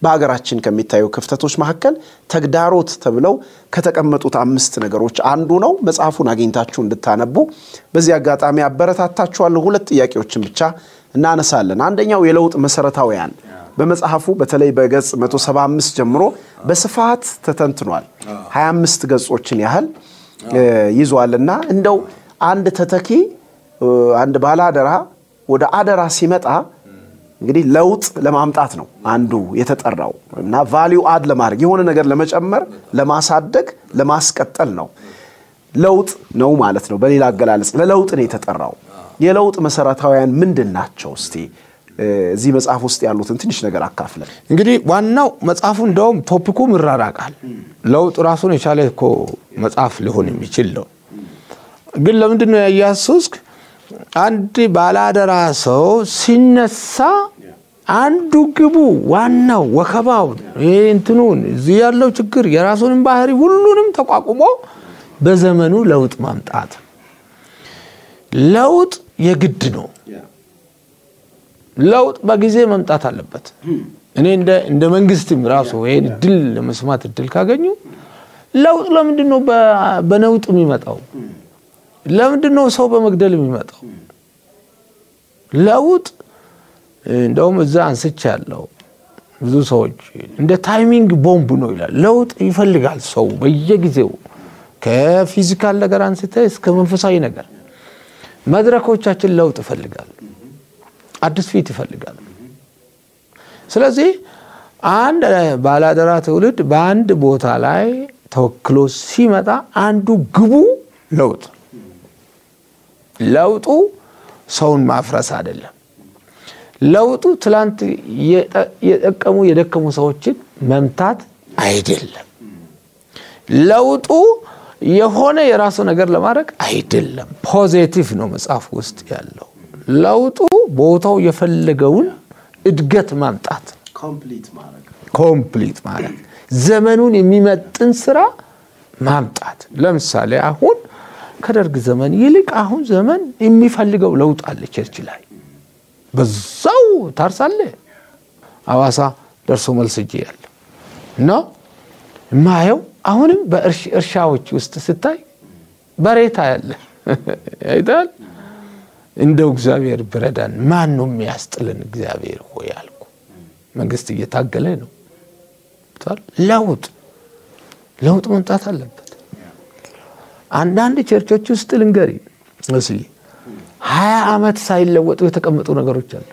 በሀገራችን ከሚታዩ ክፍተቶች መካከል ተግዳሮት ተብለው ከተቀመጡት አምስት ነገሮች አንዱ ነው። መጽሐፉን አግኝታችሁ እንድታነቡ በዚህ አጋጣሚ አበረታታችኋለሁ። ሁለት ጥያቄዎችን ብቻ እናነሳለን። አንደኛው የለውጥ መሰረታዊያን በመጽሐፉ በተለይ በገጽ 175 ጀምሮ በስፋት ተተንትኗል። 25 ገጾችን ያህል ይዟልና እንደው አንድ ተተኪ አንድ ባለአደራ ወደ አደራ ሲመጣ እንግዲህ ለውጥ ለማምጣት ነው አንዱ የተጠራው እና ቫሊዩ አድ ለማድረግ የሆነ ነገር ለመጨመር፣ ለማሳደግ፣ ለማስቀጠል ነው። ለውጥ ነው ማለት ነው። በሌላ አገላለጽ ለለውጥ ነው የተጠራው። የለውጥ መሰረታዊያን ምንድን ናቸው? እስቲ እዚህ መጽሐፍ ውስጥ ያሉትን ትንሽ ነገር አካፍለን። እንግዲህ ዋናው መጽሐፉ እንደውም ቶፒኩም ይራራቃል። ለውጥ ራሱን የቻለ እኮ መጽሐፍ ሊሆን የሚችል ነው። ግን ለምንድን ነው ያያሱስክ አንድ ባለአደራ ሰው ሲነሳ አንዱ ግቡ ዋናው ወከባውን እንትኑን እዚህ ያለው ችግር የራሱንም ባህሪ ሁሉንም ተቋቁሞ በዘመኑ ለውጥ ማምጣት ለውጥ የግድ ነው። ለውጥ በጊዜ መምጣት አለበት። እኔ እንደ መንግስትም ራሱ ይህን እድል ለመስማት እድል ካገኙ ለውጥ ለምንድን ነው በነውጥ የሚመጣው? ለምንድን ነው ሰው በመግደል የሚመጣው? ለውጥ እንደውም እዛ አንስቻ ያለው ብዙ ሰዎች እንደ ታይሚንግ ቦምብ ነው ይላል። ለውጥ ይፈልጋል ሰው በየጊዜው ከፊዚካል ነገር አንስተ እስከ መንፈሳዊ ነገር መድረኮቻችን ለውጥ ይፈልጋል። አዲስ ፊት ይፈልጋል። ስለዚህ አንድ ባላደራ ትውልድ በአንድ ቦታ ላይ ተወክሎ ሲመጣ አንዱ ግቡ ለውጥ ለውጡ ሰውን ማፍረስ አይደለም። ለውጡ ትላንት የጠቀሙ የደከሙ ሰዎችን መምታት አይደለም። ለውጡ የሆነ የራሱ ነገር ለማድረግ አይደለም። ፖዚቲቭ ነው መጽሐፍ ውስጥ ያለው ለውጡ ቦታው የፈለገውን እድገት ማምጣት ኮምፕሊት ማለት ዘመኑን የሚመጥን ስራ ማምጣት። ለምሳሌ አሁን ከደርግ ዘመን ይልቅ አሁን ዘመን የሚፈልገው ለውጥ አለ። ቸርች ላይ በዛው ታርሳለ። አዋሳ ደርሶ መልስ እጄ ያለ እና የማየው አሁንም በእርሻዎች ውስጥ ስታይ በሬታ ያለ አይታል። እንደው እግዚአብሔር ብረዳን፣ ማን ነው የሚያስጥልን? እግዚአብሔር ሆይ አልኩ። መንግስት እየታገለ ነው። ለውጥ ለውጥ መምጣት አለበት። አንዳንድ ቸርቾች ውስጥ ልንገሪ መስሊ ሀያ ዓመት ሳይለወጡ የተቀመጡ ነገሮች አሉ።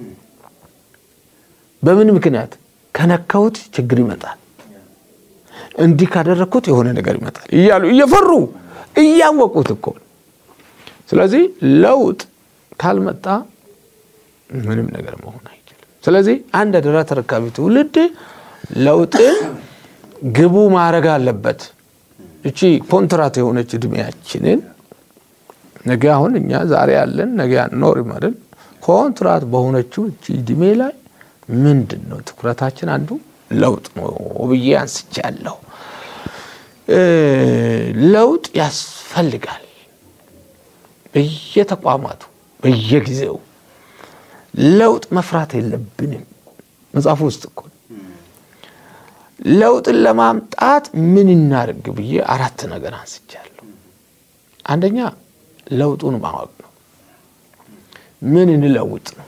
በምን ምክንያት ከነካሁት ችግር ይመጣል፣ እንዲህ ካደረግኩት የሆነ ነገር ይመጣል እያሉ እየፈሩ እያወቁት እኮ። ስለዚህ ለውጥ ካልመጣ ምንም ነገር መሆን አይችልም። ስለዚህ አንድ አደራ ተረካቢ ትውልድ ለውጥን ግቡ ማድረግ አለበት። እቺ ኮንትራት የሆነች እድሜያችንን ነገ አሁን እኛ ዛሬ ያለን ነገ አንኖርም አይደል? ኮንትራት በሆነችው እቺ እድሜ ላይ ምንድን ነው ትኩረታችን? አንዱ ለውጥ ነው ብዬ አንስቻለሁ። ለውጥ ያስፈልጋል በየተቋማቱ በየጊዜው ለውጥ መፍራት የለብንም። መጽሐፉ ውስጥ እኮ ለውጥን ለማምጣት ምን እናድርግ ብዬ አራት ነገር አንስቻለሁ። አንደኛ ለውጡን ማወቅ ነው። ምን እንለውጥ ነው?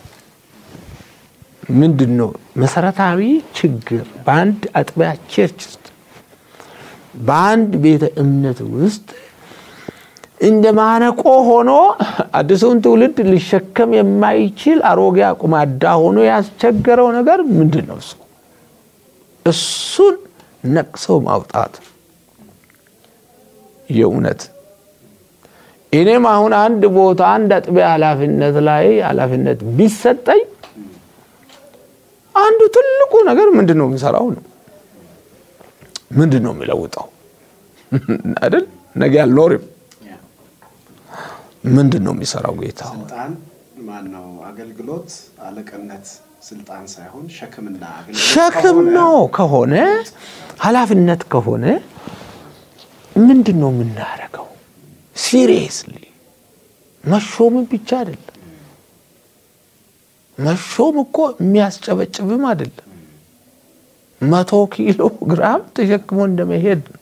ምንድን ነው መሰረታዊ ችግር በአንድ አጥቢያ ቸርች ውስጥ በአንድ ቤተ እምነት ውስጥ እንደ ማነቆ ሆኖ አዲሱን ትውልድ ሊሸከም የማይችል አሮጌ አቁማዳ ሆኖ ያስቸገረው ነገር ምንድን ነው? እሱ እሱን ነቅሰው ማውጣት የእውነት እኔም አሁን አንድ ቦታ አንድ አጥቢያ ኃላፊነት ላይ ኃላፊነት ቢሰጠኝ አንዱ ትልቁ ነገር ምንድን ነው የሚሰራው ነው። ምንድን ነው የሚለውጠው አይደል? ነገ አልኖርም። ምንድን ነው የሚሰራው ጌታ? ስልጣን ማነው? አገልግሎት አለቅነት ስልጣን ሳይሆን ሸክምና ሸክም ነው ከሆነ ኃላፊነት ከሆነ ምንድን ነው የምናደርገው? ሲሪየስሊ መሾምን ብቻ አይደለም። መሾም እኮ የሚያስጨበጭብም አይደለም። መቶ ኪሎ ግራም ተሸክሞ እንደመሄድ ነው።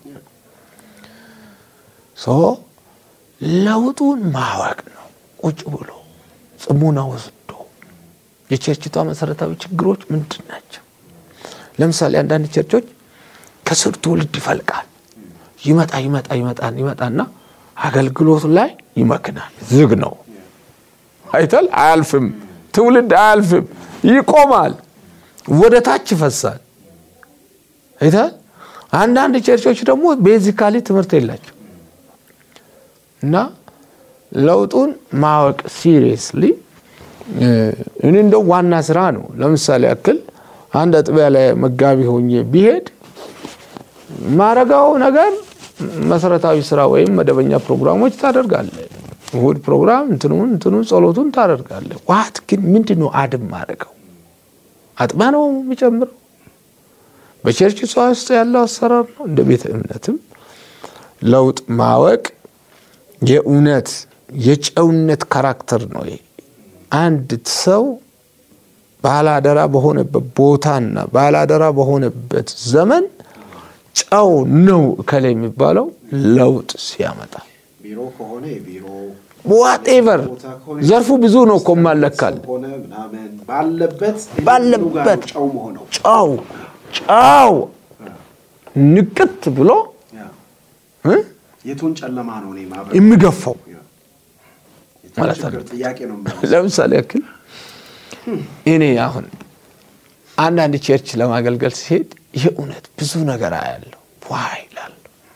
ሶ ለውጡን ማወቅ ነው። ቁጭ ብሎ ጽሙና ወስዶ የቸርችቷ መሰረታዊ ችግሮች ምንድን ናቸው? ለምሳሌ አንዳንድ ቸርቾች ከስር ትውልድ ይፈልቃል። ይመጣ ይመጣ ይመጣ ይመጣና አገልግሎት ላይ ይመክናል። ዝግ ነው አይተል አያልፍም። ትውልድ አያልፍም፣ ይቆማል፣ ወደ ታች ይፈሳል። አይተል አንዳንድ ቸርቾች ደግሞ ቤዚካሊ ትምህርት የላቸው እና ለውጡን ማወቅ ሲሪየስሊ እኔ እንደው ዋና ስራ ነው። ለምሳሌ ያክል አንድ አጥቢያ ላይ መጋቢ ሆኜ ቢሄድ ማረጋው ነገር መሰረታዊ ስራ ወይም መደበኛ ፕሮግራሞች ታደርጋለ። እሁድ ፕሮግራም እንትኑን እንትኑን ጸሎቱን ታደርጋለ። ዋት ግን ምንድን ነው አድም ማድረገው አጥቢያ ነው የሚጨምረው በቸርች ሷ ውስጥ ያለው አሰራር ነው። እንደ ቤተ እምነትም ለውጥ ማወቅ የእውነት የጨውነት ካራክተር ነው። ይሄ አንድ ሰው ባላደራ በሆነበት ቦታና ባላደራ በሆነበት ዘመን ጨው ነው እከላይ የሚባለው ለውጥ ሲያመጣ ቢሮ ከሆነ የቢሮ ዋቴቨር ዘርፉ ብዙ ነው እኮ ማለካል ሆነ ምናምን ባለበት ባለበት ጨው መሆነው ጨው ጨው ንቅት ብሎ እ የቱን ጨለማ ነው እኔ ማብራት የሚገፋው ማለት ችግር ነው። ጥያቄ ነው ለምሳሌ ያክል እኔ አሁን አንዳንድ ቸርች ለማገልገል ሲሄድ የእውነት ብዙ ነገር አያለሁ። ዋይ ይላሉ።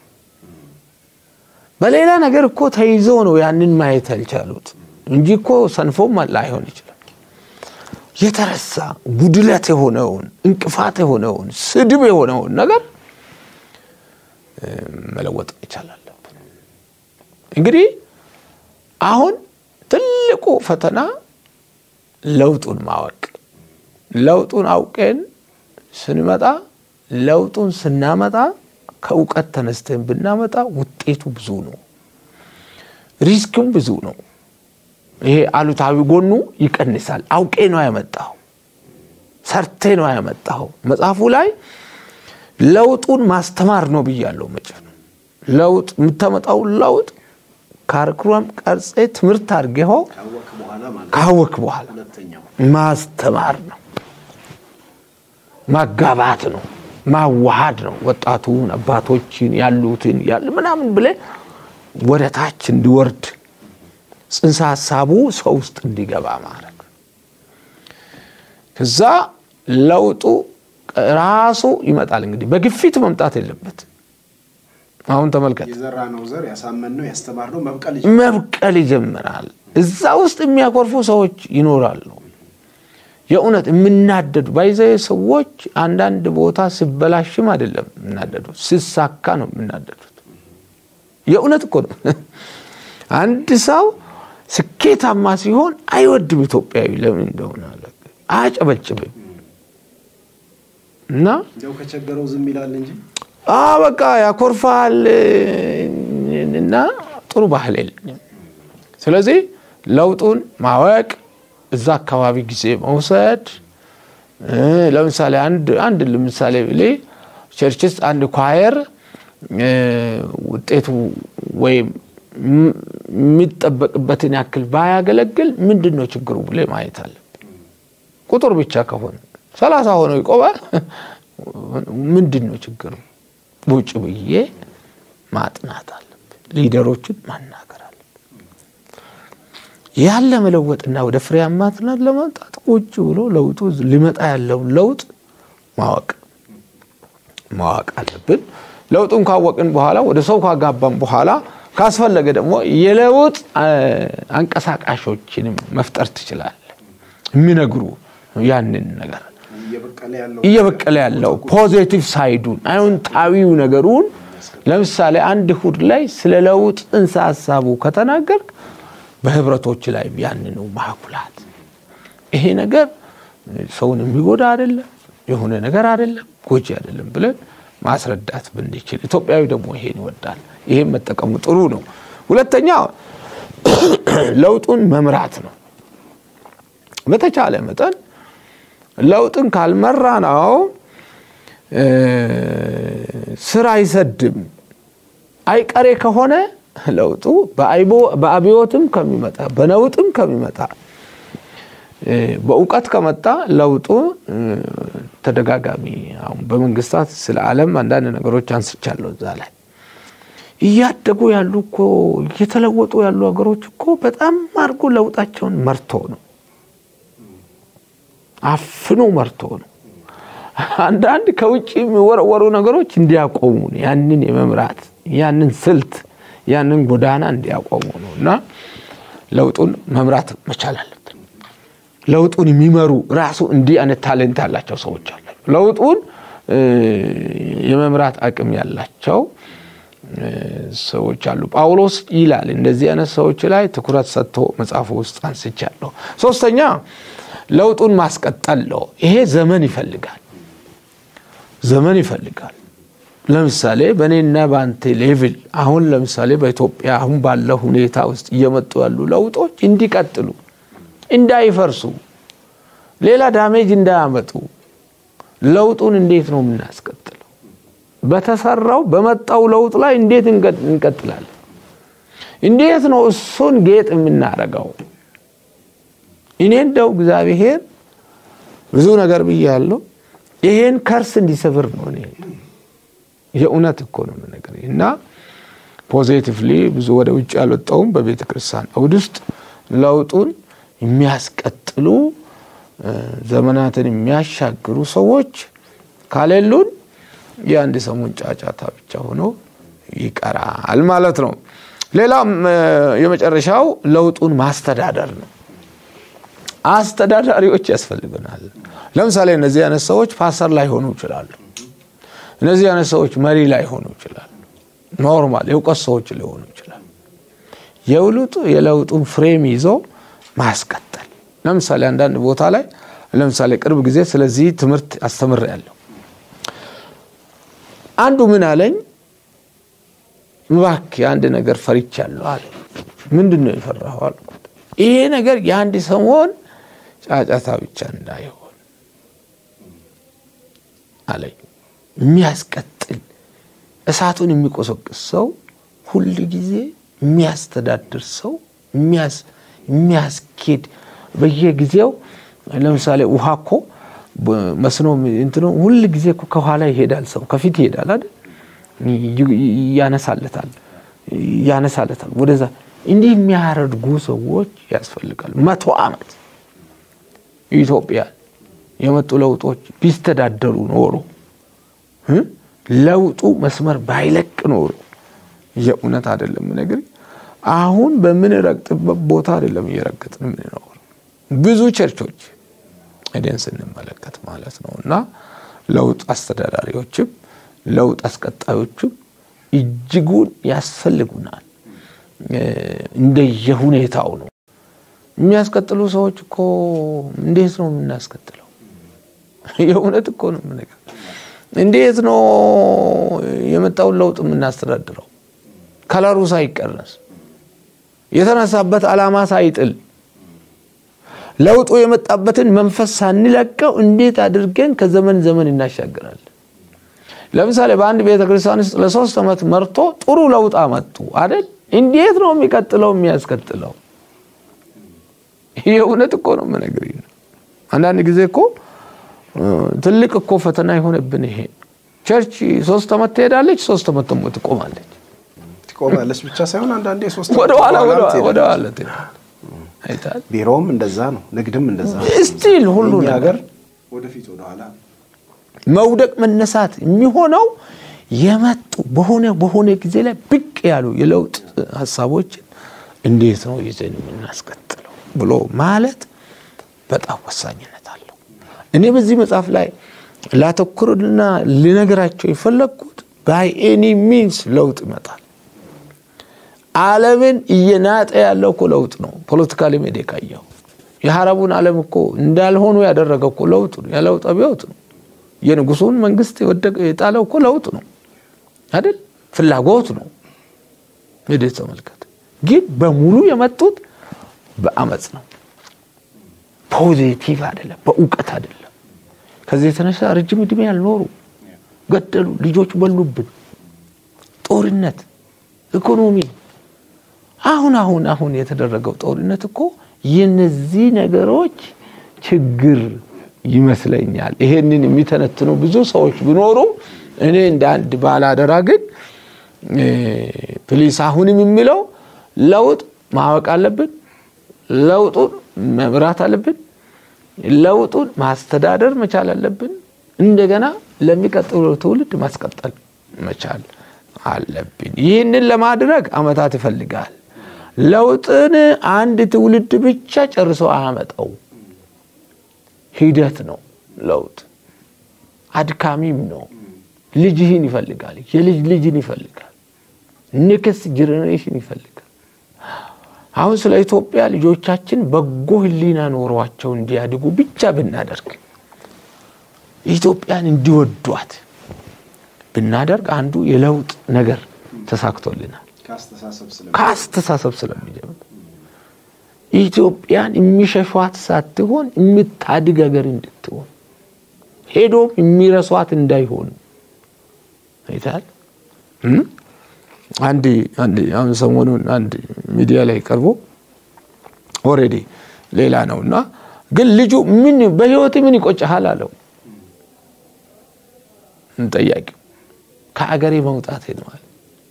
በሌላ ነገር እኮ ተይዞ ነው ያንን ማየት ያልቻሉት እንጂ እኮ ሰንፎም ላይሆን ይችላል። የተረሳ ጉድለት የሆነውን እንቅፋት የሆነውን ስድብ የሆነውን ነገር እ፣ መለወጥ መቻል አለብን። እንግዲህ አሁን ትልቁ ፈተና ለውጡን ማወቅ ለውጡን አውቀን ስንመጣ ለውጡን ስናመጣ ከእውቀት ተነስተን ብናመጣ ውጤቱ ብዙ ነው፣ ሪስክም ብዙ ነው። ይሄ አሉታዊ ጎኑ ይቀንሳል። አውቄ ነው ያመጣው፣ ሰርቴ ነው ያመጣው። መጽሐፉ ላይ ለውጡን ማስተማር ነው ብያለሁ። መቼ ለውጥ የምታመጣው ለውጥ ካሪኩለም ቀርጼ ትምህርት አድርጌው ካወቅ በኋላ ማለት ካወክ በኋላ ሁለተኛው ማስተማር ነው፣ ማጋባት ነው፣ ማዋሃድ ነው። ወጣቱን አባቶችን ያሉትን ያሉ ምናምን ብለን ወደ ታች እንዲወርድ ጽንሰ ሀሳቡ ሰው ውስጥ እንዲገባ ማድረግ ነው። ከዛ ለውጡ ራሱ ይመጣል። እንግዲህ በግፊት መምጣት የለበት። አሁን ተመልከት፣ የዘራ ነው ዘር ያሳመን ነው ያስተማር ነው መብቀል መብቀል ይጀምራል። እዛ ውስጥ የሚያኮርፉ ሰዎች ይኖራሉ። የእውነት የምናደዱ ባይዘ ሰዎች አንዳንድ ቦታ ሲበላሽም አይደለም የምናደዱት፣ ሲሳካ ነው የምናደዱት። የእውነት እኮ ነው። አንድ ሰው ስኬታማ ሲሆን አይወድም ኢትዮጵያዊ። ለምን እንደሆነ አላውቅም። አያጨበጭብም እና እንደው ከቸገረው ዝም ይላል እንጂ አ በቃ ያኮርፋል እና ጥሩ ባህል የለኝም። ስለዚህ ለውጡን ማወቅ እዛ አካባቢ ጊዜ መውሰድ እ ለምሳሌ አንድ አንድ ለምሳሌ ብሌ ቸርች ውስጥ አንድ ኳየር እ ውጤቱ ወይም ም- የሚጠበቅበትን ያክል ባያገለግል ምንድን ነው ችግሩ ብሌ ማየት አለብን። ቁጥር ብቻ ከሆነ ሰላሳ ሆነው ይቆማል። ምንድን ነው ችግሩ? ውጭ ብዬ ማጥናት አለብን። ሊደሮችን ማናገር አለብን። ያን ለመለወጥና ወደ ፍሬያማነት ለማምጣት ቁጭ ብሎ ለውጡ ሊመጣ ያለውን ለውጥ ማወቅ ማወቅ አለብን። ለውጡን ካወቅን በኋላ ወደ ሰው ካጋባን በኋላ ካስፈለገ ደግሞ የለውጥ አ፣ አንቀሳቃሾችንም መፍጠር ትችላለህ። የሚነግሩ ያንን ነገር እየበቀለ ያለው እየበቀለ ያለው ፖዚቲቭ ሳይዱን አዎንታዊው ነገሩን ለምሳሌ አንድ እሁድ ላይ ስለ ለውጥ ጽንሰ ሀሳቡ ከተናገር በህብረቶች ላይ ያንኑ ማኩላት ይሄ ነገር ሰውን የሚጎዳ አይደለም፣ የሆነ ነገር አይደለም፣ ጎጂ አይደለም ብለን ማስረዳት ብንችል፣ ኢትዮጵያዊ ደግሞ ይሄን ይወዳል። ይሄን መጠቀሙ ጥሩ ነው። ሁለተኛ ለውጡን መምራት ነው። በተቻለ መጠን ለውጥን ካልመራ ነው ስር አይሰድም። አይቀሬ ከሆነ ለውጡ በአብዮትም ከሚመጣ በነውጥም ከሚመጣ በእውቀት ከመጣ ለውጡ ተደጋጋሚ አሁን በመንግስታት ስለ ዓለም አንዳንድ ነገሮች አንስቻለሁ እዛ ላይ እያደጉ ያሉ እኮ እየተለወጡ ያሉ ሀገሮች እኮ በጣም አድርጎ ለውጣቸውን መርቶ ነው አፍኖ መርቶ ነው። አንዳንድ ከውጭ የሚወረወሩ ነገሮች እንዲያቆሙ ነው ያንን የመምራት ያንን ስልት ያንን ጎዳና እንዲያቆሙ ነው እና ለውጡን መምራት መቻል አለብን። ለውጡን የሚመሩ ራሱ እንዲህ አይነት ታሌንት ያላቸው ሰዎች አሉ። ለውጡን የመምራት አቅም ያላቸው ሰዎች አሉ። ጳውሎስ ይላል እንደዚህ አይነት ሰዎች ላይ ትኩረት ሰጥቶ መጽሐፉ ውስጥ አንስቻለሁ። ሶስተኛ ለውጡን ማስቀጠል ነው። ይሄ ዘመን ይፈልጋል፣ ዘመን ይፈልጋል። ለምሳሌ በእኔና በአንተ ሌቭል አሁን ለምሳሌ በኢትዮጵያ አሁን ባለው ሁኔታ ውስጥ እየመጡ ያሉ ለውጦች እንዲቀጥሉ፣ እንዳይፈርሱ፣ ሌላ ዳሜጅ እንዳያመጡ ለውጡን እንዴት ነው የምናስቀጥለው? በተሰራው በመጣው ለውጥ ላይ እንዴት እንቀጥላለን? እንዴት ነው እሱን ጌጥ የምናደርገው? እኔ እንደው እግዚአብሔር ብዙ ነገር ብያለሁ። ይሄን ከርስ እንዲሰብር ነው እኔ የእውነት እኮ ነው ነገር እና ፖዚቲቭሊ ብዙ ወደ ውጭ ያልወጣውም በቤተ ክርስቲያን አውድ ውስጥ ለውጡን የሚያስቀጥሉ ዘመናትን የሚያሻግሩ ሰዎች ካሌሉን የአንድ ሰሞን ጫጫታ ብቻ ሆኖ ይቀራል ማለት ነው። ሌላም የመጨረሻው ለውጡን ማስተዳደር ነው። አስተዳዳሪዎች ያስፈልገናል። ለምሳሌ እነዚህ አይነት ሰዎች ፓስተር ላይ ሆኑ ይችላሉ። እነዚህ አይነት ሰዎች መሪ ላይ ሆኑ ይችላሉ። ኖርማል የእውቀት ሰዎች ሊሆኑ ይችላሉ። የውልጡ የለውጡን ፍሬም ይዞ ማስቀጠል። ለምሳሌ አንዳንድ ቦታ ላይ ለምሳሌ ቅርብ ጊዜ ስለዚህ ትምህርት አስተምሬያለሁ። አንዱ ምን አለኝ፣ እባክህ የአንድ ነገር ፈርቻለሁ አለ። ምንድን ነው የፈራኸው አልኩት። ይሄ ነገር የአንድ ሰሞን ጫጫታ ብቻ እንዳይሆን አለኝ። የሚያስቀጥል እሳቱን የሚቆሰቅስ ሰው ሁል ጊዜ የሚያስተዳድር ሰው የሚያስኬድ በየጊዜው ለምሳሌ ውሃ እኮ መስኖ እንትኖ ሁል ጊዜ እኮ ከኋላ ይሄዳል፣ ሰው ከፊት ይሄዳል አይደል? ያነሳለታል ያነሳለታል ወደዛ እንዲህ የሚያደርጉ ሰዎች ያስፈልጋሉ። መቶ ዓመት ኢትዮጵያ የመጡ ለውጦች ቢስተዳደሩ ኖሮ ለውጡ መስመር ባይለቅ ኖሮ የእውነት አይደለም ነገር አሁን በምንረግጥበት ቦታ አይደለም እየረገጥን የምንኖር ብዙ ቸርቾች ሄደን ስንመለከት ማለት ነው። እና ለውጥ አስተዳዳሪዎችም ለውጥ አስቀጣዮችም እጅጉን ያስፈልጉናል። እንደየሁኔታው ነው የሚያስቀጥሉ ሰዎች እኮ እንዴት ነው የምናስቀጥለው? የእውነት እኮ ነው የምነግርህ። እንዴት ነው የመጣውን ለውጥ የምናስተዳድረው? ከለሩ ሳይቀነስ የተነሳበት ዓላማ ሳይጥል ለውጡ የመጣበትን መንፈስ ሳንለቀው እንዴት አድርገን ከዘመን ዘመን እናሻግራለን? ለምሳሌ በአንድ ቤተ ክርስቲያን ውስጥ ለሶስት ዓመት መርቶ ጥሩ ለውጥ አመጡ አይደል? እንዴት ነው የሚቀጥለው የሚያስቀጥለው? የእውነት እኮ ነው የምነግርህ። አንዳንድ ጊዜ እኮ ትልቅ እኮ ፈተና የሆነብን ይሄ ቸርች ሶስት ዓመት ትሄዳለች፣ ሶስት ዓመት ደግሞ ትቆማለች። ትቆማለች ብቻ ሳይሆን አንዳንዴ ሶስት ወደኋላ ዓመት ወደኋላ ትሄዳለች። አይተሃል። ቢሮውም እንደዛ ነው፣ ንግድም እንደዛ ነው። ስቲል ሁሉ የእኛ ነገር ሀገር ወደፊት ወደኋላ መውደቅ መነሳት የሚሆነው የመጡ በሆነ በሆነ ጊዜ ላይ ብቅ ያሉ የለውጥ ሀሳቦችን እንዴት ነው ይዘን የምናስቀጥለው ብሎ ማለት በጣም ወሳኝነት አለው። እኔ በዚህ መጽሐፍ ላይ ላተኩርና ልነግራቸው የፈለግኩት ባይ ኤኒ ሚንስ ለውጥ ይመጣል። ዓለምን እየናጠ ያለው እኮ ለውጥ ነው። ፖለቲካሊ ሜዳ ካየው የሀረቡን ዓለም እኮ እንዳልሆኑ ያደረገው እኮ ለውጥ ነው። የለውጥ አብዮት ነው። የንጉሱን መንግስት የወደቀ የጣለው እኮ ለውጥ ነው አይደል? ፍላጎት ነው። ሄደህ ተመልከት። ግን በሙሉ የመጡት በአመፅ ነው። ፖዚቲቭ አይደለም፣ በእውቀት አይደለም። ከዚህ የተነሳ ረጅም ዕድሜ ያልኖሩ ገደሉ፣ ልጆች በሉብን፣ ጦርነት፣ ኢኮኖሚ። አሁን አሁን አሁን የተደረገው ጦርነት እኮ የነዚህ ነገሮች ችግር ይመስለኛል። ይሄንን የሚተነትኑ ብዙ ሰዎች ቢኖሩ እኔ እንደ አንድ ባላደራ ግን ፕሊስ አሁንም የሚለው ለውጥ ማወቅ አለብን። ለውጡን መምራት አለብን። ለውጡን ማስተዳደር መቻል አለብን። እንደገና ለሚቀጥለው ትውልድ ማስቀጠል መቻል አለብን። ይህንን ለማድረግ አመታት ይፈልጋል። ለውጥን አንድ ትውልድ ብቻ ጨርሶ አያመጣው። ሂደት ነው። ለውጥ አድካሚም ነው። ልጅህን ይፈልጋል። የልጅ ልጅን ይፈልጋል። ኔክስት ጄኔሬሽን ይፈልጋል። አሁን ስለ ኢትዮጵያ ልጆቻችን በጎ ሕሊና ኖሯቸው እንዲያድጉ ብቻ ብናደርግ ኢትዮጵያን እንዲወዷት ብናደርግ አንዱ የለውጥ ነገር ተሳክቶልናል። ከአስተሳሰብ ስለሚጀምር ኢትዮጵያን የሚሸሿት ሳትሆን የምታድግ ሀገር እንድትሆን ሄዶም የሚረሷት እንዳይሆኑ አይታል። አንድ አሁን ሰሞኑን አንድ ሚዲያ ላይ ቀርቦ ኦልሬዲ ሌላ ነው እና ግን ልጁ ምን በህይወት ምን ይቆጭሃል አለው ጠያቂው። ከአገሬ መውጣት ነዋል።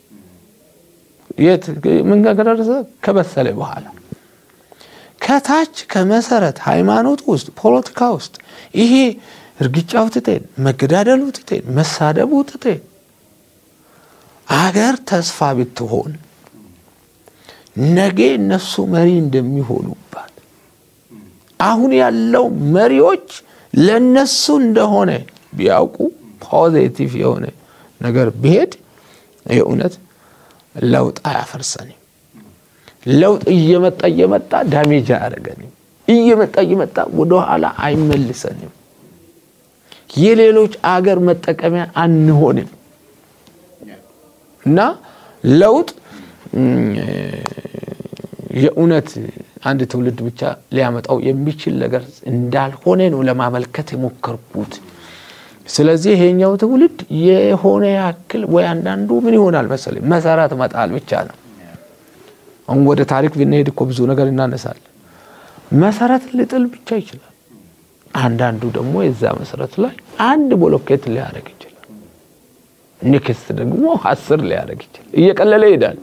የት ምን ጋር ደረሰ? ከበሰለ በኋላ ከታች ከመሰረት ሃይማኖት ውስጥ ፖለቲካ ውስጥ ይሄ እርግጫው ትቴን፣ መገዳደሉ ትቴን፣ መሳደቡ ትቴን አገር ተስፋ ብትሆን ነገ እነሱ መሪ እንደሚሆኑባት አሁን ያለው መሪዎች ለነሱ እንደሆነ ቢያውቁ ፖዚቲቭ የሆነ ነገር ቢሄድ የእውነት ለውጥ አያፈርሰንም። ለውጥ እየመጣ እየመጣ ዳሜጅ አያደርገንም። እየመጣ እየመጣ ወደኋላ አይመልሰንም። የሌሎች አገር መጠቀሚያ አንሆንም። እና ለውጥ የእውነት አንድ ትውልድ ብቻ ሊያመጣው የሚችል ነገር እንዳልሆነ ነው ለማመልከት የሞከርኩት። ስለዚህ ይሄኛው ትውልድ የሆነ ያክል ወይ አንዳንዱ ምን ይሆናል መሰለኝ መሰረት መጣል ብቻ ነው። አሁን ወደ ታሪክ ብንሄድ እኮ ብዙ ነገር እናነሳለን። መሰረት ልጥል ብቻ ይችላል። አንዳንዱ ደግሞ የዛ መሰረት ላይ አንድ ቦሎኬት ሊያደርግ ይችላል። ኔክስት ደግሞ አስር ሊያደርግ ይችላል። እየቀለለ ይሄዳል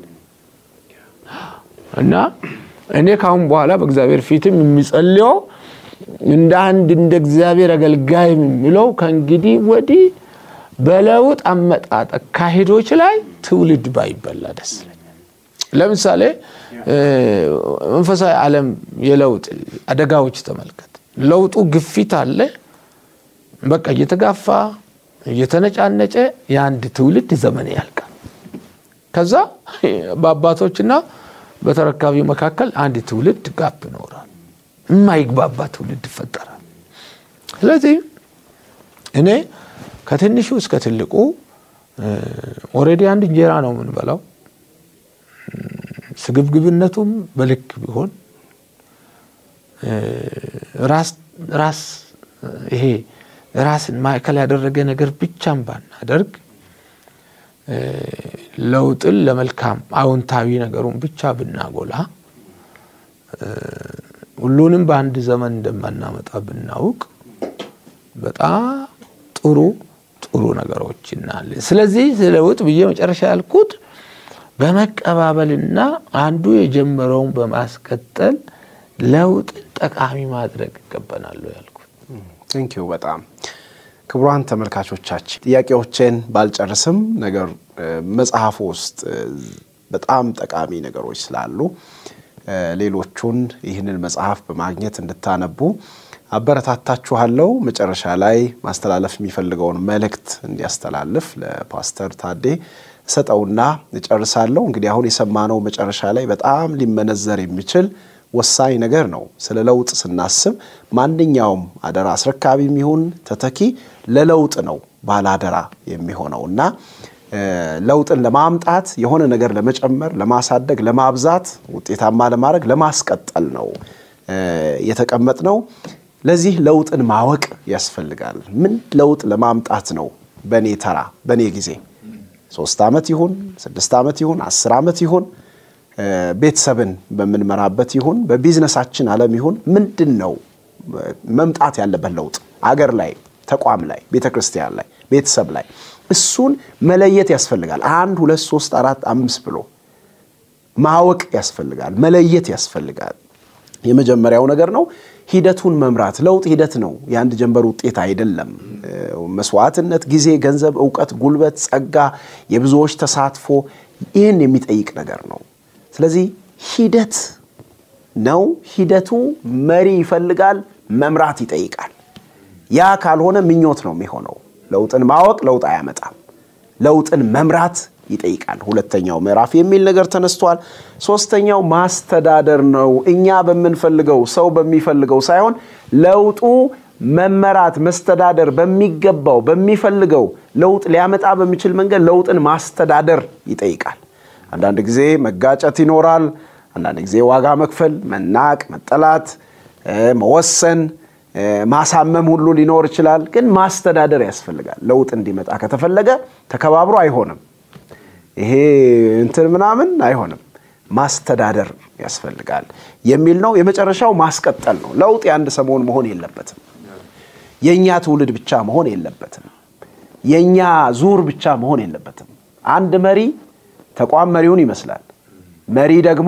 እና እኔ ካሁን በኋላ በእግዚአብሔር ፊትም የሚጸልየው እንደ አንድ እንደ እግዚአብሔር አገልጋይ የሚለው ከእንግዲህ ወዲህ በለውጥ አመጣጥ አካሄዶች ላይ ትውልድ ባይበላ ደስ ይለኛል። ለምሳሌ መንፈሳዊ ዓለም የለውጥ አደጋዎች ተመልከት። ለውጡ ግፊት አለ። በቃ እየተጋፋ እየተነጫነጨ የአንድ ትውልድ ዘመን ያልቃል። ከዛ በአባቶችና በተረካቢ መካከል አንድ ትውልድ ጋፕ ይኖራል። የማይግባባ ትውልድ ይፈጠራል። ስለዚህ እኔ ከትንሹ እስከ ትልቁ ኦልሬዲ አንድ እንጀራ ነው የምንበላው። ስግብግብነቱም በልክ ቢሆን ራስ ይሄ ራስን ማዕከል ያደረገ ነገር ብቻም ባናደርግ ለውጥን ለመልካም አዎንታዊ ነገሩን ብቻ ብናጎላ ሁሉንም በአንድ ዘመን እንደማናመጣ ብናውቅ በጣም ጥሩ ጥሩ ነገሮች እናለ። ስለዚህ ለውጥ ብዬ መጨረሻ ያልኩት በመቀባበልና አንዱ የጀመረውን በማስቀጠል ለውጥን ጠቃሚ ማድረግ ይገባናል ያልኩት። ቴንኪዩ በጣም ክቡራን ተመልካቾቻችን ጥያቄዎችን ባልጨርስም ነገር መጽሐፉ ውስጥ በጣም ጠቃሚ ነገሮች ስላሉ ሌሎቹን ይህንን መጽሐፍ በማግኘት እንድታነቡ አበረታታችኋለሁ። መጨረሻ ላይ ማስተላለፍ የሚፈልገውን መልእክት እንዲያስተላልፍ ለፓስተር ታዴ ሰጠውና እጨርሳለሁ። እንግዲህ አሁን የሰማነው መጨረሻ ላይ በጣም ሊመነዘር የሚችል ወሳኝ ነገር ነው። ስለ ለውጥ ስናስብ ማንኛውም አደራ አስረካቢም ይሁን ተተኪ ለለውጥ ነው ባለአደራ የሚሆነው እና ለውጥን ለማምጣት የሆነ ነገር ለመጨመር፣ ለማሳደግ፣ ለማብዛት፣ ውጤታማ ለማድረግ፣ ለማስቀጠል ነው የተቀመጥ ነው። ለዚህ ለውጥን ማወቅ ያስፈልጋል። ምን ለውጥ ለማምጣት ነው በእኔ ተራ በእኔ ጊዜ ሶስት ዓመት ይሁን ስድስት ዓመት ይሁን አስር ዓመት ይሁን ቤተሰብን በምንመራበት ይሁን በቢዝነሳችን ዓለም ይሁን ምንድን ነው መምጣት ያለበት ለውጥ አገር ላይ ተቋም ላይ ቤተ ክርስቲያን ላይ ቤተሰብ ላይ እሱን መለየት ያስፈልጋል። አንድ ሁለት ሶስት አራት አምስት ብሎ ማወቅ ያስፈልጋል፣ መለየት ያስፈልጋል። የመጀመሪያው ነገር ነው ሂደቱን መምራት። ለውጥ ሂደት ነው፣ የአንድ ጀንበር ውጤት አይደለም። መስዋዕትነት፣ ጊዜ፣ ገንዘብ፣ እውቀት፣ ጉልበት፣ ጸጋ፣ የብዙዎች ተሳትፎ ይህን የሚጠይቅ ነገር ነው። ስለዚህ ሂደት ነው። ሂደቱ መሪ ይፈልጋል፣ መምራት ይጠይቃል። ያ ካልሆነ ምኞት ነው የሚሆነው። ለውጥን ማወቅ ለውጥ አያመጣም። ለውጥን መምራት ይጠይቃል። ሁለተኛው ምዕራፍ የሚል ነገር ተነስቷል። ሶስተኛው ማስተዳደር ነው። እኛ በምንፈልገው ሰው በሚፈልገው ሳይሆን ለውጡ መመራት መስተዳደር በሚገባው በሚፈልገው ለውጥ ሊያመጣ በሚችል መንገድ ለውጥን ማስተዳደር ይጠይቃል። አንዳንድ ጊዜ መጋጨት ይኖራል። አንዳንድ ጊዜ ዋጋ መክፈል፣ መናቅ፣ መጠላት፣ መወሰን፣ ማሳመም ሁሉ ሊኖር ይችላል። ግን ማስተዳደር ያስፈልጋል። ለውጥ እንዲመጣ ከተፈለገ ተከባብሮ አይሆንም። ይሄ እንትን ምናምን አይሆንም። ማስተዳደር ያስፈልጋል የሚል ነው። የመጨረሻው ማስቀጠል ነው። ለውጥ የአንድ ሰሞን መሆን የለበትም። የእኛ ትውልድ ብቻ መሆን የለበትም። የእኛ ዙር ብቻ መሆን የለበትም። አንድ መሪ ተቋም መሪውን ይመስላል። መሪ ደግሞ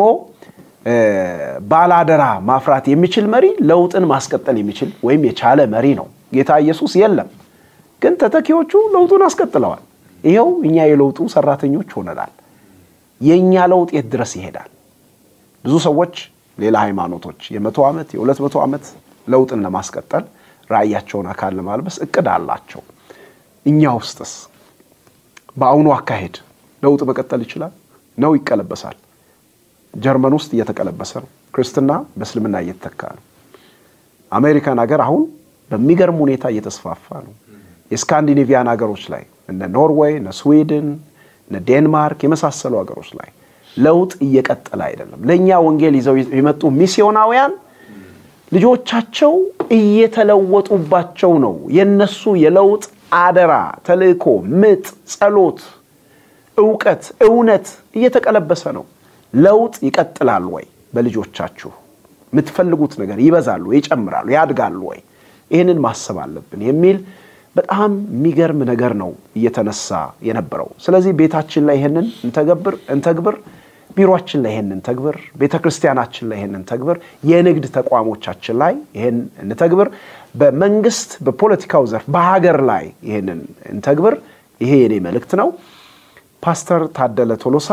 ባላደራ ማፍራት የሚችል መሪ ለውጥን ማስቀጠል የሚችል ወይም የቻለ መሪ ነው። ጌታ ኢየሱስ የለም፣ ግን ተተኪዎቹ ለውጡን አስቀጥለዋል። ይኸው እኛ የለውጡ ሰራተኞች ሆነናል። የእኛ ለውጥ የት ድረስ ይሄዳል? ብዙ ሰዎች ሌላ ሃይማኖቶች የመቶ ዓመት የሁለት መቶ ዓመት ለውጥን ለማስቀጠል ራእያቸውን አካል ለማልበስ እቅድ አላቸው። እኛ ውስጥስ በአሁኑ አካሄድ ለውጥ መቀጠል ይችላል ነው? ይቀለበሳል። ጀርመን ውስጥ እየተቀለበሰ ነው። ክርስትና በእስልምና እየተተካ ነው። አሜሪካን ሀገር አሁን በሚገርም ሁኔታ እየተስፋፋ ነው። የስካንዲኔቪያን ሀገሮች ላይ እነ ኖርዌይ፣ እነ ስዊድን፣ እነ ዴንማርክ የመሳሰሉ ሀገሮች ላይ ለውጥ እየቀጠለ አይደለም። ለእኛ ወንጌል ይዘው የመጡ ሚስዮናውያን ልጆቻቸው እየተለወጡባቸው ነው። የነሱ የለውጥ አደራ፣ ተልእኮ፣ ምጥ፣ ጸሎት፣ እውቀት፣ እውነት እየተቀለበሰ ነው። ለውጥ ይቀጥላል ወይ? በልጆቻችሁ የምትፈልጉት ነገር ይበዛሉ፣ ይጨምራሉ፣ ያድጋሉ ወይ? ይህንን ማሰብ አለብን የሚል በጣም የሚገርም ነገር ነው እየተነሳ የነበረው። ስለዚህ ቤታችን ላይ ይህንን እንተገብር እንተግብር፣ ቢሮችን ላይ ይህንን እንተግብር፣ ቤተ ክርስቲያናችን ላይ ይህንን እንተግብር፣ የንግድ ተቋሞቻችን ላይ ይህን እንተግብር፣ በመንግስት በፖለቲካው ዘርፍ በሀገር ላይ ይህንን እንተግብር። ይሄ የኔ መልእክት ነው። ፓስተር ታደለ ቶሎሳ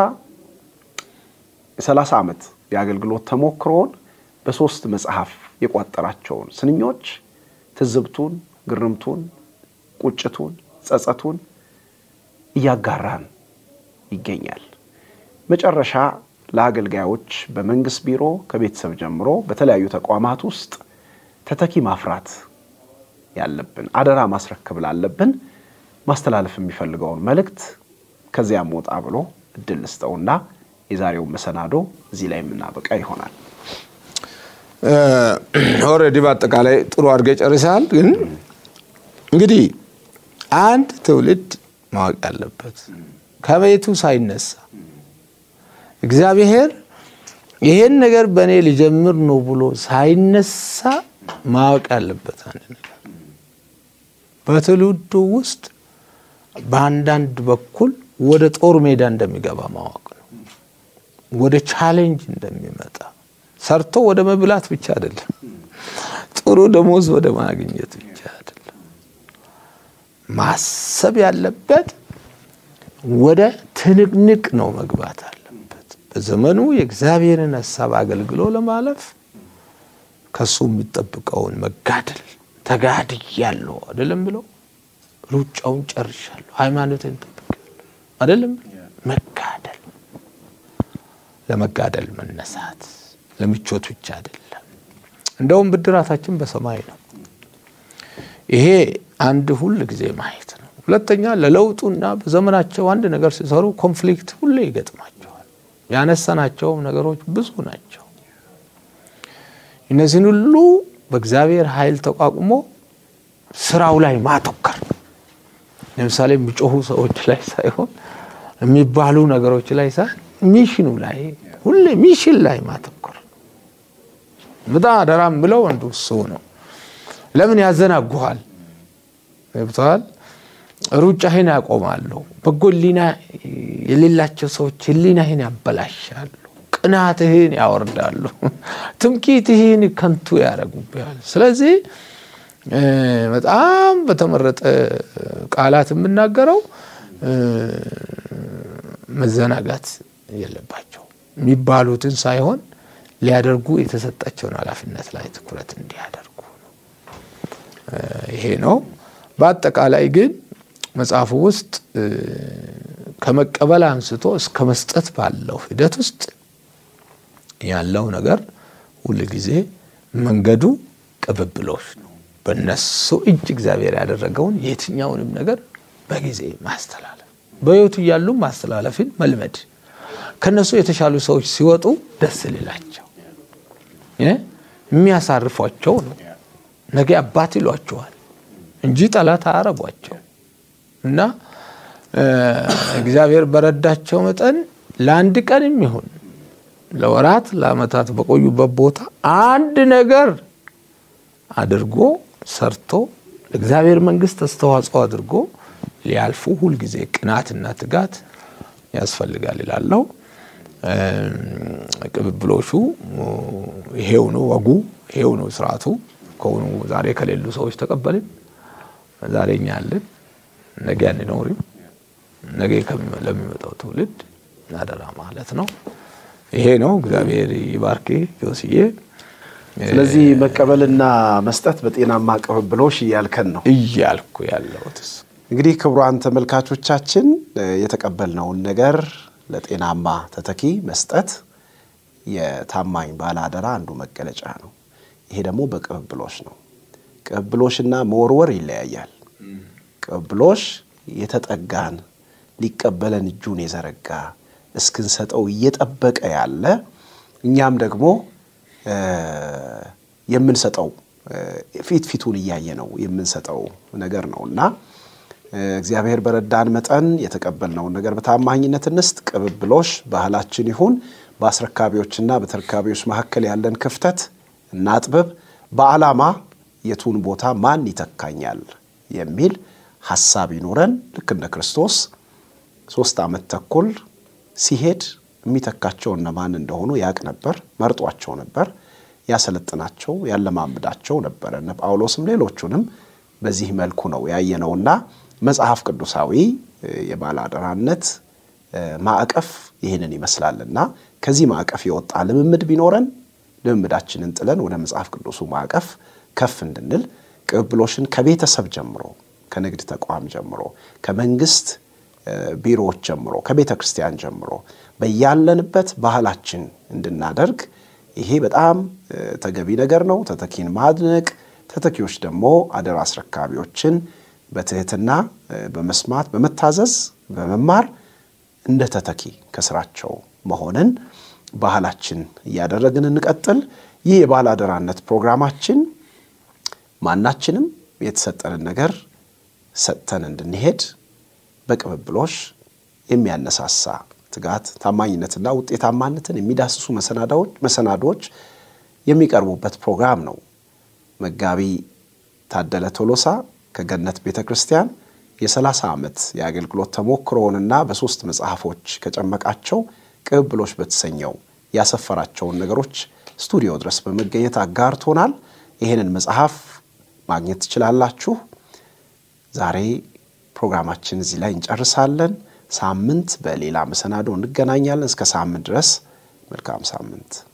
የሰላሳ ዓመት የአገልግሎት ተሞክሮውን በሶስት መጽሐፍ የቋጠራቸውን ስንኞች ትዝብቱን፣ ግርምቱን፣ ቁጭቱን፣ ጸጸቱን እያጋራን ይገኛል። መጨረሻ ለአገልጋዮች በመንግስት ቢሮ ከቤተሰብ ጀምሮ በተለያዩ ተቋማት ውስጥ ተተኪ ማፍራት ያለብን አደራ ማስረከብ ላለብን ማስተላለፍ የሚፈልገውን መልእክት ከዚያም ወጣ ብሎ እድል ልስጠውና የዛሬውን መሰናዶ እዚህ ላይ የምናበቃ ይሆናል። ኦልሬዲ በአጠቃላይ ጥሩ አድርገህ ጨርሰሃል። ግን እንግዲህ አንድ ትውልድ ማወቅ ያለበት ከቤቱ ሳይነሳ እግዚአብሔር ይሄን ነገር በእኔ ሊጀምር ነው ብሎ ሳይነሳ ማወቅ ያለበት አንድ ነገር በትውልዱ ውስጥ በአንዳንድ በኩል ወደ ጦር ሜዳ እንደሚገባ ማወቅ ነው። ወደ ቻሌንጅ እንደሚመጣ ሰርቶ ወደ መብላት ብቻ አይደለም፣ ጥሩ ደሞዝ ወደ ማግኘት ብቻ አይደለም። ማሰብ ያለበት ወደ ትንቅንቅ ነው መግባት አለበት። በዘመኑ የእግዚአብሔርን ሀሳብ አገልግሎ ለማለፍ ከሱ የሚጠብቀውን መጋደል ተጋድያለሁ አይደለም ብሎ ሩጫውን ጨርሻለሁ፣ ሃይማኖትን ጠብቄያለሁ አይደለም መጋደል ለመጋደል መነሳት ለምቾት ብቻ አይደለም። እንደውም ብድራታችን በሰማይ ነው። ይሄ አንድ ሁል ጊዜ ማየት ነው። ሁለተኛ ለለውጡና በዘመናቸው አንድ ነገር ሲሰሩ ኮንፍሊክት ሁሌ ይገጥማቸዋል። ያነሳናቸውም ነገሮች ብዙ ናቸው። እነዚህን ሁሉ በእግዚአብሔር ኃይል ተቋቁሞ ስራው ላይ ማተኮር ለምሳሌ የሚጮሁ ሰዎች ላይ ሳይሆን የሚባሉ ነገሮች ላይ ሳይሆን ሚሽኑ ላይ ሁሌ ሚሽን ላይ ማተኮር በጣም አደራ የምለው አንዱ እሱ ነው። ለምን ያዘናጉሃል? ገብተዋል። ሩጫህን ያቆማሉ። በጎ ሕሊና የሌላቸው ሰዎች ሕሊናህን ያበላሻሉ። ቅናትህን ያወርዳሉ። ትምክህትህን ከንቱ ያደርጉብሃል። ስለዚህ በጣም በተመረጠ ቃላት የምናገረው መዘናጋት የለባቸው የሚባሉትን ሳይሆን ሊያደርጉ የተሰጣቸውን ኃላፊነት ላይ ትኩረት እንዲያደርጉ ነው። ይሄ ነው። በአጠቃላይ ግን መጽሐፉ ውስጥ ከመቀበል አንስቶ እስከ መስጠት ባለው ሂደት ውስጥ ያለው ነገር ሁል ጊዜ መንገዱ ቅብብሎች ነው። በእነሱ እጅ እግዚአብሔር ያደረገውን የትኛውንም ነገር በጊዜ ማስተላለፍ፣ በሕይወቱ እያሉ ማስተላለፍን መልመድ፣ ከነሱ የተሻሉ ሰዎች ሲወጡ ደስ ሊላቸው የሚያሳርፏቸው ነው። ነገ አባት ይሏቸዋል እንጂ ጠላት አያረጓቸው እና እግዚአብሔር በረዳቸው መጠን ለአንድ ቀንም ይሁን ለወራት ለዓመታት በቆዩበት ቦታ አንድ ነገር አድርጎ ሰርቶ ለእግዚአብሔር መንግሥት አስተዋጽኦ አድርጎ ሊያልፉ ሁልጊዜ ቅናትና ትጋት ያስፈልጋል ይላለው። ቅብብሎሹ ይሄው ነው፣ ወጉ ይሄው ነው፣ ስርዓቱ ከሆኑ ዛሬ ከሌሉ ሰዎች ተቀበልን፣ ዛሬ እኛ አለን፣ ነገ አንኖርም፣ ነገ ለሚመጣው ትውልድ አደራ ማለት ነው። ይሄ ነው። እግዚአብሔር ይባርክ ዮስዬ። ስለዚህ መቀበልና መስጠት በጤናማ ቅብብሎሽ እያልከን ነው እያልኩ ያለሁት እንግዲህ ክቡራን ተመልካቾቻችን የተቀበልነውን ነገር ለጤናማ ተተኪ መስጠት የታማኝ ባለአደራ አንዱ መገለጫ ነው። ይሄ ደግሞ በቅብብሎሽ ነው። ቅብብሎሽና መወርወር ይለያያል። ቅብብሎሽ የተጠጋን ሊቀበለን እጁን የዘረጋ እስክንሰጠው እየጠበቀ ያለ እኛም ደግሞ የምንሰጠው ፊት ፊቱን እያየ ነው የምንሰጠው ነገር ነው እና እግዚአብሔር በረዳን መጠን የተቀበልነውን ነገር በታማኝነት እንስጥ። ቅብብሎሽ ባህላችን ይሁን። በአስረካቢዎችና በተረካቢዎች መካከል ያለን ክፍተት እናጥብብ። በዓላማ የቱን ቦታ ማን ይተካኛል የሚል ሀሳብ ይኖረን። ልክ እንደ ክርስቶስ ሶስት ዓመት ተኩል ሲሄድ የሚተካቸው እነማን እንደሆኑ ያቅ ነበር። መርጧቸው ነበር። ያሰለጥናቸው፣ ያለማምዳቸው ነበር። እነ ጳውሎስም ሌሎቹንም በዚህ መልኩ ነው ያየነውና መጽሐፍ ቅዱሳዊ የባለአደራነት ማዕቀፍ ይህንን ይመስላልና ከዚህ ማዕቀፍ የወጣ ልምምድ ቢኖረን ልምምዳችንን ጥለን ወደ መጽሐፍ ቅዱሱ ማዕቀፍ ከፍ እንድንል ቅብብሎሽን ከቤተሰብ ጀምሮ፣ ከንግድ ተቋም ጀምሮ፣ ከመንግስት ቢሮዎች ጀምሮ፣ ከቤተ ክርስቲያን ጀምሮ በያለንበት ባህላችን እንድናደርግ ይሄ በጣም ተገቢ ነገር ነው። ተተኪን ማድነቅ፣ ተተኪዎች ደግሞ አደራ አስረካቢዎችን በትህትና በመስማት በመታዘዝ በመማር እንደ ተተኪ ከስራቸው መሆንን ባህላችን እያደረግን እንቀጥል። ይህ የባለ አደራነት ፕሮግራማችን ማናችንም የተሰጠንን ነገር ሰጥተን እንድንሄድ በቅብብሎሽ የሚያነሳሳ ትጋት፣ ታማኝነትና ውጤታማነትን የሚዳስሱ መሰናዶዎች የሚቀርቡበት ፕሮግራም ነው። መጋቢ ታደለ ቶሎሳ ከገነት ቤተ ክርስቲያን የ30 ዓመት የአገልግሎት ተሞክሮውንና በሦስት መጽሐፎች ከጨመቃቸው ቅብብሎሽ በተሰኘው ያሰፈራቸውን ነገሮች ስቱዲዮ ድረስ በመገኘት አጋርቶናል። ይህንን መጽሐፍ ማግኘት ትችላላችሁ። ዛሬ ፕሮግራማችን እዚህ ላይ እንጨርሳለን። ሳምንት በሌላ መሰናዶ እንገናኛለን። እስከ ሳምንት ድረስ መልካም ሳምንት